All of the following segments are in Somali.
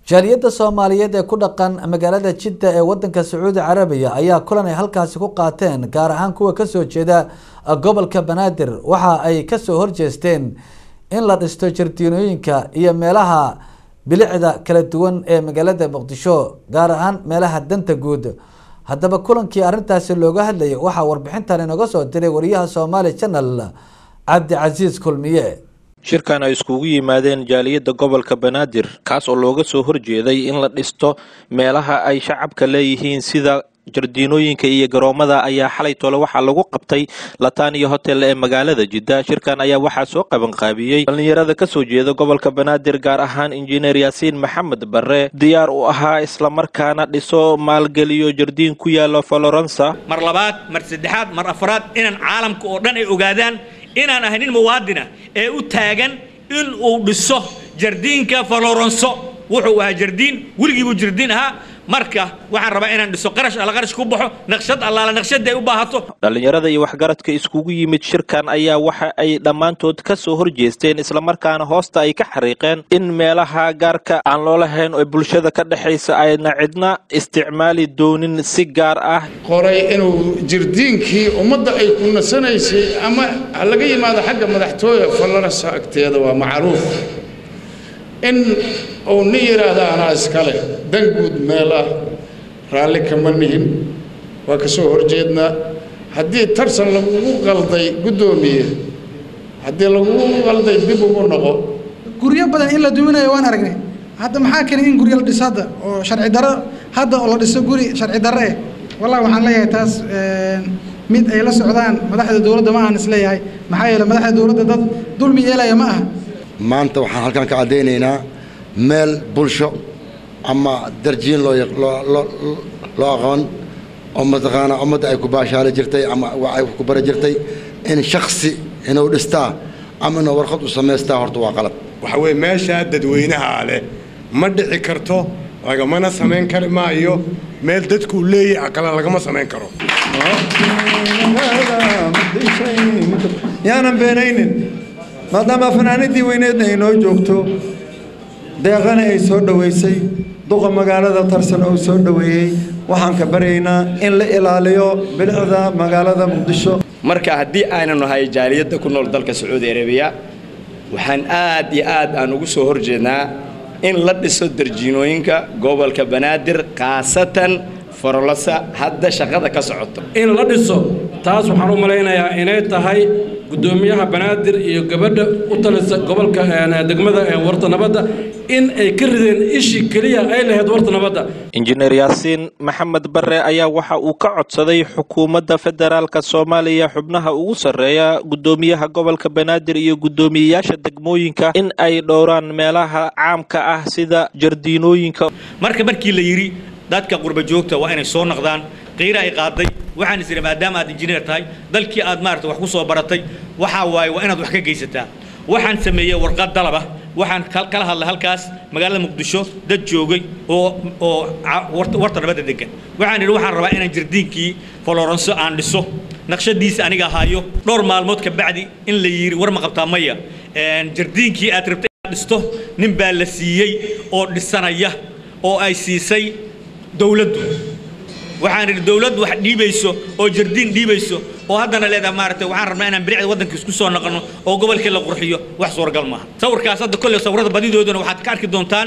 jaaliyadda soomaaliyeed ee ku dhaqan magaalada jidda ee wadanka sacuudi carabiya ayaa kulan ay halkaasi ku qaateen gaar ahaan kuwa kasoo jeeda gobolka banaadir waxa ay kasoo horjeesteen in la dhisto jardiinooyinka iyo meelaha bilicda kala duwan ee magaalada muqdisho gaar ahaan meelaha danta guud haddaba kulankii arrintaasi looga hadlayay waxaa warbixintan inooga soo diray wariyaha somaali channel cabdicasiis kulmiye shirkan ay iskugu yimaadeen jaaliyadda gobolka banaadir kaas oo looga soo horjeeday in la dhisto meelaha ay shacabka leeyihiin sida jardiinooyinka iyo garoomada ayaa xalay tole waxaa lagu qabtay lataniya hotel ee magaalada jidda shirkan ayaa waxaa soo qabanqaabiyey dhallinyarada kasoo jeeda gobolka banaadir gaar ahaan injineer yaasiin maxamed barre diyaar u ahaa islamarkaana dhiso maalgeliyo jardiin ku yaalo falorensa mar labaad mar saddexaad mar afraad inaan caalamka oo dhan ay ogaadaan inaan ahay nin muwaadina ee u taagan in uu dhiso jardiinka faloronso wuxuu ahaa jardiin weligiibuu jardiin ahaa marka waxaan rabaa inaan dhiso qarash alla qarash ku baxo naqshad allaala naqshadda ay u baahato dhallinyarada iyo waxgaradka iskugu yimid shirkan ayaa waxa ay dhammaantood ka soo horjeesteen islamarkaana hoosta ay ka xariiqeen in meelaha gaarka aan loo lahayn oo bulshada ka dhexaysa ayna cidna isticmaali doonin si gaar ah qoray inuu jirdiinkii ummadda ay ku nasanaysay ama laga yimaado xagga madaxtooya fallarasa agteeda waa macruuf in uu nin yidhaahda anaa iskale dan guud meel ah raalli kama nihin waa ka soo horjeednaa haddii tarsan lagugu qalday guddoomiye haddii lagugu qalday dib ugu noqo guryo badan in la duminayo waan aragnay hadda maxaa keenay in guryo la dhiso hadda oo sharci darro hadda oo la dhiso guri sharci darro eh wallahi waxaan leeyahay taas mid ay la socdaan madaxda dowladda ma ahan isleeyahay maxaa yeele madaxda dowladda dad dulmi yeelaya ma aha maanta waxaan halkan ka caddaynaynaa meel bulsho ama darjiin loo loo aqoon oo mataqaanaa ummadda ay ku baashaali jirtay ama ay ku bari jirtay in shaksi inuu dhistaa ama inuu warqad u samaystaa horta waa qalad waxa weeye meeshaa dadweynaha leh ma dhici karto lagamana samayn kari maayo meel dadkuu leeyahay aqala lagama samayn karo yaanan beenaynin maadaama fanaanadii weyneedna ay noo joogto deeqana ay soo dhoweysay duqa magaalada tarsan oo soo dhoweeyey waxaan ka baryaynaa in la ilaaliyo bilicda magaalada muqdisho marka haddii aynan nahay jaaliyadda ku nool dalka sacuudi arabiya waxaan aad iyo aad aan ugu soo horjeednaa in la dhiso darjiinooyinka gobolka banaadir khaasatan forolasa hadda shaqada ka socoto in la dhiso taas waxaan u malaynayaa inay tahay guddoomiyaha banaadir iyo gabadha u talisa gobolka degmada warta nabadda in ay ka rideen ishii keliya ay lahayd warta nabadda injineer yaasiin maxamed barre ayaa waxa uu ka codsaday xukuumadda federaalka soomaaliya xubnaha ugu sarreeya guddoomiyaha gobolka banaadir iyo guddoomiyeyaasha degmooyinka in ay dhowraan meelaha caamka ah sida jardiinooyinka marka markii la yidhi dadka qurba joogta waa inay soo noqdaan qiira ay qaaday waxaan is idhi maadaama aad injineer tahay dalkii aad maarata wax ku soo baratay waxaa waaye waa inaad wax ka geysataa waxaan sameeyey warqad dalaba waxaan kala hadlay halkaas magaalada muqdisho dad joogay oo oo warta nabadda degan waxaan idhi waxaan rabaa inaan jardiinkii foloronso aan dhiso naqshadiisa aniga haayo dhowr maalmood ka bacdi in la yidhi war ma qabtaa maya jardiinkii aad rabtay inaad dhisto nin baa la siiyey oo dhisanaya oo ay siisay dowladdu waxaan idhi dowladdu wax dhiibayso oo jardiin dhiibayso oo haddana leedahay maaragtay waxaan rabnaa inaan bilicda waddanka isku soo noqono oo gobolkii la qurxiyo wax suuragal maaha sawirkaas hadda kolley sawirada badidooduna waxaad ka arki doontaan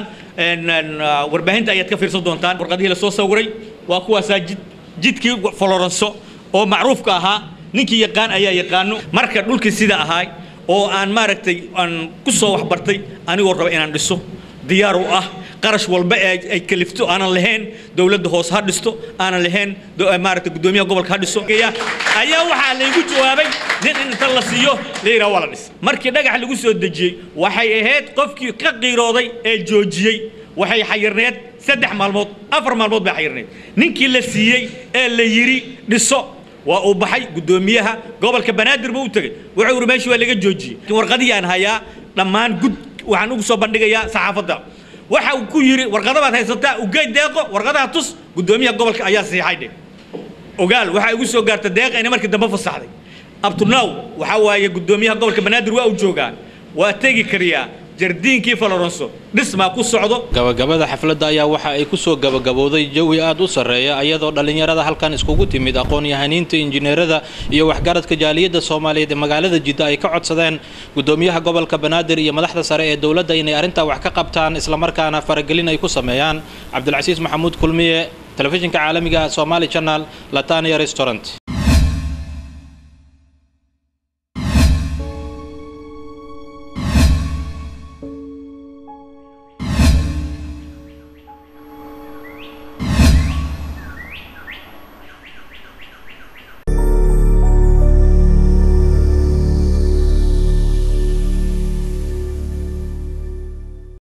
warbaahinta ayaad ka fiirsan doontaan warqadihii lasoo sawiray waa kuwaasaa jid jidkii foloronso oo macruufka ahaa ninkii yaqaan ayaa yaqaano marka dhulkii sida ahaay oo aan maaragtay aan ku soo waxbartay anigoo raba inaan dhiso diyaar u ah qarash walba ee ay kalifto aanan lahayn dowladda hoose ha dhisto aanan lahayn maaragtay guddoomiyaha gobolka ha dhiso ayaa waxaa laygu jawaabay nin in inta la siiyo la yidhaha waa la dhis markii dhagax lagu soo dejiyey waxay ahayd qofkii ka qiirooday ee joojiyey waxay xayirneed saddex maalmood afar maalmood bay xayirneed ninkii la siiyey ee la yidhi dhiso waa uu baxay guddoomiyaha gobolka banaadir buu u tegey wuxuu yidhi meeshii waa laga joojiyey warqadihii aan hayaa dhammaan gud waxaan ugu soo bandhigayaa saxaafadda waxa uu ku yidhi warqada baad haysataa ugeyd deeqo warqadaha tus guddoomiyaha gobolka ayaa siixay dhe ogaal waxaa igu soo gaarta deeqa inay markii dambe fasaxday abtunaw waxaa waaye guddoomiyaha gobolka banaadir waa uu joogaa waa tegi kariyaa jardiinkii faloronso dhismaa ku socdo gabagabada xafladda ayaa waxa ay ku soo gabagabowday jawi aad u sarreeya iyadoo dhallinyarada halkan iskugu timid aqoon-yahaniinta injineerada iyo waxgaradka jaaliyadda soomaaliyeed ee magaalada jidda ay ka codsadeen guddoomiyaha gobolka banaadir iyo madaxda sare ee dowladda inay arrintaa wax ka qabtaan islamarkaana faragelin ay ku sameeyaan cabdilcasiis maxamuud kulmiye telefishinka caalamiga somali channel latania restaurant